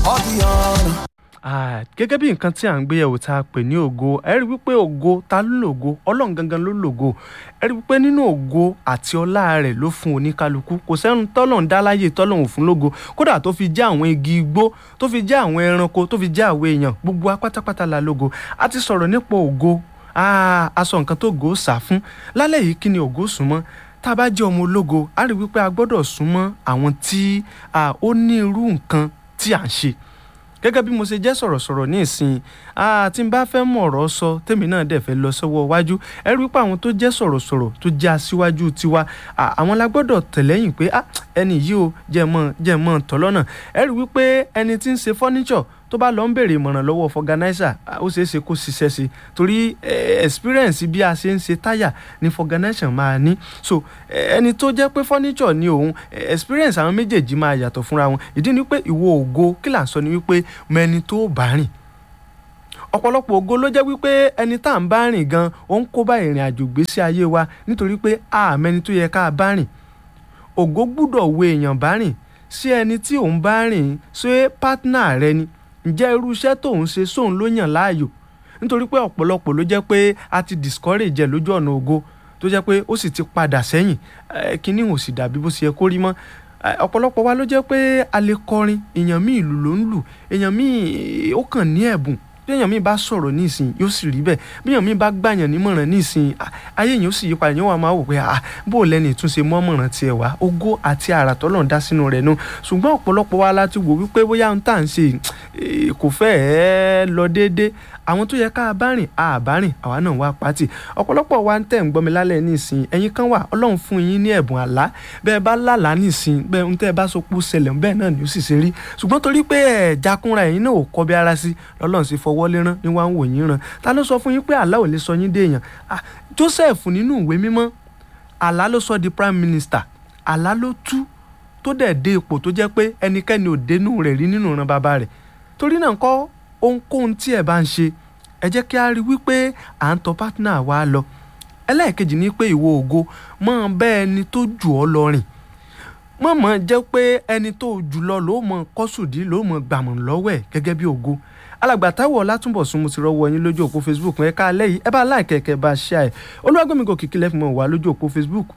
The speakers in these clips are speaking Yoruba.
all the honor. Ah, gẹ́gẹ́ bí nǹkan tí à ń gbé yẹ̀wò tá a pè ní ògo ẹ rí wípé ògo ta ló lògo ọlọ́run gangan ló lògo ẹ rí wípé nínú ògo àti ọlá rẹ̀ ló fún oníkálukú kò sẹ́nu tọ́lọ́run dá láyé tọ́lọ́run fún lógo kódà tó fi jẹ́ àwọn igi igbó tó fi jẹ́ àwọn ẹranko tó fi jẹ́ àwọn èèyàn gbogbo wa pátápátá la lógo a ti sọ̀rọ̀ nípa ògo Ah, a sọ nǹkan tó ògo sà fún lálẹ́ yìí kí ni ògo súnmọ́ tá a bá jẹ́ ọmọ ológo a rí wípé a gbọ́dọ̀ súnmọ́ àwọn tí ah, ó ní irú nǹkan tí à ń ṣe gẹ́gẹ́ bí mo ṣe jẹ́ sọ̀rọ̀sọ̀rọ̀ ní ìsìn ah, tí n bá fẹ́ mọ̀ ọ̀rọ̀ sọ tèmi náà dẹ̀ fẹ́ lọ sọ́wọ́ iwájú ẹ rí pé àwọn tó jẹ́ sọ̀rọ̀sọ̀rọ̀ tó jẹ́ aṣíwájú tiwa ah, àwọn la gbọ́dọ̀ tẹ̀lẹ́yìn pé ah, ẹni yìí o jẹ́ mọ́ jẹ́ mọ́ tọ́lọ́nà ẹ rí wípé ẹni tí ń ṣe fọ́níṣọ̀ tó bá lọ ń béèrè ìmọ̀ràn lọ́wọ́ fọganáísà ó ṣeé ṣe kó ṣiṣẹ́ sí i torí eh, experience bí a ṣe ń ṣe táyà ní fọganáísà máa ní so eh, ẹni tó jẹ́ pé furniture ni òun eh, experience àwọn méjèèjì máa yàtọ̀ fúnra wọn ìdí ni pé ìwọ ògo kí là ń sọ ni wípé mọ ẹni tó bá rìn ọ̀pọ̀lọpọ̀ ògo ló jẹ́ wípé ẹni tá à ń bá rìn gan ó ń kó bá ìrìn àjò gbésí ayé wa nítorí pé àmẹ́ni tó yẹ ká bá rìn ògo gbúdọ̀ wo èèyàn bá rìn sí ẹni tí òun bá rìn ṣé pátánà rẹ ni ǹjẹ́ irú iṣẹ́ tóun ṣe sóun ló yàn láàyò nítorí pé ọ̀pọ̀lọpọ̀ ló jẹ́ pé a ti discourage ẹ̀ lójú ọ̀nà ògo tó jẹ́ pé ó sì ti padà sẹ́yìn ẹ̀ kínní ò sì dàbí bó ṣe yẹ kó rí mọ́ ẹ̀, ọ̀pọ̀lọpọ̀ wa ló jẹ́ pé a lè kọrin èèyàn míì ìlú ló ń lù èèyàn míì ó kàn ní ẹ̀bùn bí èèyàn míì bá sọ̀rọ̀ ní ìsìn yóò sì rí bẹ́ẹ̀ bí èèyàn míì bá gbàyàn nímọ̀ràn ní ìsìn à, ayé yẹn ó sì yípadà yẹn wà máa wò pé à bó o lẹ́ni ìtúnṣe mọ́mọ̀ràn tiẹ̀ wá ògo àti àrà tọ́lọ̀ dá sínú rẹ̀ nù ṣùgbọ́n ọ̀pọ̀lọpọ̀ wa láti wò wípé bóyá ohun tá à ń ṣe eh, kò fẹ́ẹ́ lọ déédéé àwọn tó yẹ ká bá rìn a bá rìn àwa náà wá pátì ọ̀pọ̀lọpọ̀ wa ń tẹ̀ ń gbọ́ mi lálẹ́ nísìn ẹ̀yin kan wà ọlọ́run fún yín ní ẹ̀bùn àlá bẹ́ẹ̀ bá lálàá nísìn bẹ́ẹ̀ ń tẹ́ ẹ bá sọ pé ó ṣẹlẹ̀ bẹ́ẹ̀ náà ni ó sì ṣe rí ṣùgbọ́n torí pé ẹ̀ jakunra ẹ̀yin náà ò kọ́ bí ara sí lọ́lọ́run sì fọwọ́ lérán ní wá ń wò yín ran ta ló sọ fún yín pé àlá ò lè sọ yín déèyàn ah Joseph nínú ìwé mímọ́ àlá ló sọ di prime minister àlá ló tú tó dẹ̀ dé ipò tó jẹ́ pé ẹnikẹ́ni ò dénú rẹ̀ rí nínú ìran bàbá rẹ̀ torí náà kọ́ ohunkóhun tí ẹ bá ń ṣe ẹ jẹ́ kí a rí wípé à ń tọ pátánà wa lọ ẹlẹ́ẹ̀kejì ni pé ìwọ ògo mọ́ bẹ́ ẹni tó jù ọ́ lọ rìn mọ́ mọ́ jẹ́ pé ẹni tó jù lọ ló mọ kọ́sùdí ló mọ gbàmù lọ́wọ́ ẹ̀ gẹ́gẹ́ bí ògo alàgbà táwọ̀ látúbọ̀sún mo ti rọ́wọ́ yín lójú òpó facebook ẹ ká lẹ́yìn ẹ bá láìkẹ̀kẹ́ bá ṣíà ẹ̀ olúwàgbẹ́mi kò kìkì lẹ́fì mọ̀ wá lójú òpó facebook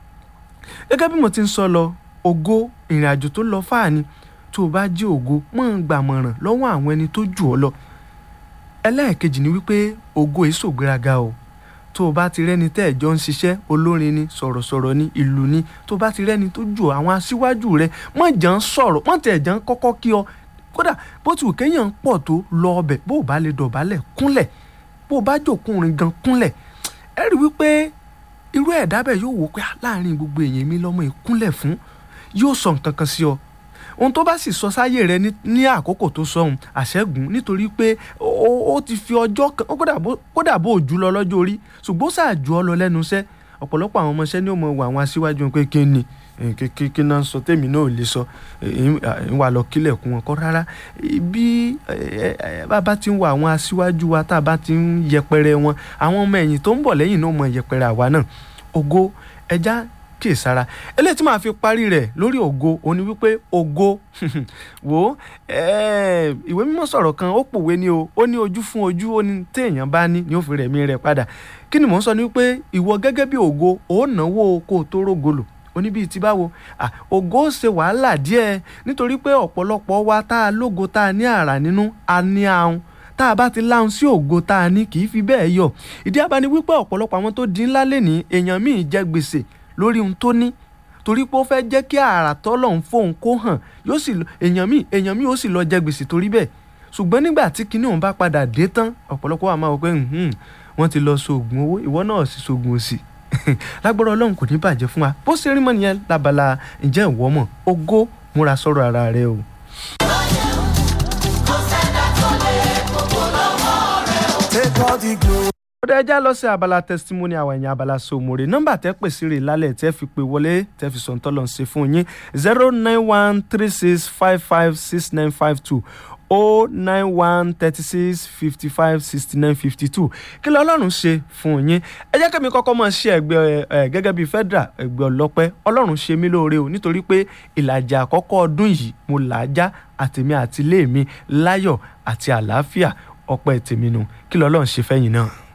gẹ́gẹ́ bí mo ti ń sọ lọ ògo ìrìn àjò tó lọ fáà ni tó o bá jí ògo mọ́ ń gbàmọ̀ràn lọ́wọ́ àwọn ẹni tó jù ọ́ lọ ẹlẹ́ẹ̀kejì ni wípé ògo èso gbéraga o tó o bá ti rẹ́ni tẹ́ ẹ̀ jọ ń ṣiṣẹ́ olórin ni sọ̀rọ̀sọ̀rọ̀ ni ìlú ni tó o bá ti rẹ́ni tó jù ọ́, àwọn aṣíwájú rẹ mọ̀ jẹ́ ń sọ̀rọ̀ mọ̀ tẹ̀ jẹ́ ń kọ́kọ́ kí ọ kódà bó ti wù kéèyàn pọ̀ tó lọ ọbẹ̀ bó o bá lè dọ̀bálẹ̀ kúnlẹ̀ bó o bá jòkúnrin gan kúnlẹ̀ ẹ rí wípé irú ẹ̀dá bẹ́ẹ̀ yóò wò pé "Ah, láàrin gbogbo èèyàn mi lọ́mọ ìkúnlẹ̀ fún yóò sọ nǹkan kan sí ọ ohun tó bá sì sọ sáyé rẹ ní- ní àkókò tó sọhun àṣẹgùn nítorí pé ó ó ti fi ọjọ́ kan ó kódà bó- kódà bó jù lọ lọ́jọ́ orí ṣùgbọ́n ó ṣàjù ọ lọ lẹ́nu iṣẹ́ ọ̀pọ̀lọpọ̀ àwọn ọmọọṣẹ́ ni ó mọ wọ àwọn aṣíwájú pé kí ni eh, kí kí kí náà sọ tèmi náà ò lè sọ eh, ń wà lọ kílẹ̀kùn wọn kọ́ rárá Eh, bí eh, eh, bàbá ti ń wọ àwọn aṣíwájú wa tá a bá ti ń yẹpẹrẹ wọn àwọn ọmọ ẹ̀yìn tó ń bọ̀ lẹ́yìn náà mọ yẹpẹrẹ àwa náà ògo ẹja kíyèsára eléyìí tí màá fi parí rẹ̀ lórí ògo òun ni wípé ògo wò ó eh, ìwé mímọ́ sọ̀rọ̀ kan ó pòwe ni o ó ní ojú fún ojú ó ní téèyàn bá ní ni ó fi rẹ̀mí rẹ̀ padà kí ni mò ń sọ ni wípé ìwọ gẹ́gẹ́ bí ògo ó náwó kó o tó rógolò oníbíi ti báwo ah, ògo ṣe wàhálà díẹ̀ nítorí pé ọ̀pọ̀lọpọ̀ wa tá a lógo tá a ní àrà nínú a ní ahun tá a bá ti láhun sí ògo tá a ní kì í fi bẹ́ẹ̀ yọ ìdí abá ni wípé ọ̀pọ̀lọpọ̀ àwọn tó di ńlá lẹ́ni èèyàn míì jẹ gbèsè lórí ohun tó ní torí pé ó fẹ́ jẹ́ kí àrà tọ́lọ̀ ń fóun kó hàn yóò sì lọ- èèyàn míì èèyàn míì ó sì lọ jẹ gbèsè torí bẹ́ẹ̀ ṣùgbọ́n nígbà tí kinní òun bá padà dé tán ọ̀pọ̀lọpọ̀ wa máa wọ pé "Hmm, wọ́n ti lọ sóògùn owó ìwọ náà sì sóògùn òsì lágbára ọlọ́run kò ní bàjẹ́ fún wa bó ṣe rí mọ́ nìyẹn lábala ǹjẹ́ ìwọ mọ̀ ògo múra sọ̀rọ̀ ara rẹ o. Take all the glory. ó dẹ́ já lọ sí abala testimony àwọn ẹ̀yìn abala sòmòrè nọ́mbà tẹ́ pè sí rè lálẹ́ tẹ́ fi pè wọlé tẹ́ fi sọ̀ńtọ́ lọ́n ṣe fún yín zero nine one three six five five six nine five two o nine one thirty six fifty five sixty nine fifty two kí ló ọlọ́run ṣe fún yín ẹ jẹ́ kẹ́mi kọ́kọ́ mọ̀ ṣe ẹgbẹ́ ẹ gẹ́gẹ́ bíi federal ẹgbẹ́ ọlọ́pẹ́ ọlọ́run ṣe mí lóore o nítorí pé ìlàjà àkọ́kọ́ ọdún yìí mo là á já àtèmi àti ilé mi láyọ̀ àti àlàáfíà ọpẹ́ tèmi nu kí lọ́lọ́run ṣe fẹ́yìn náà.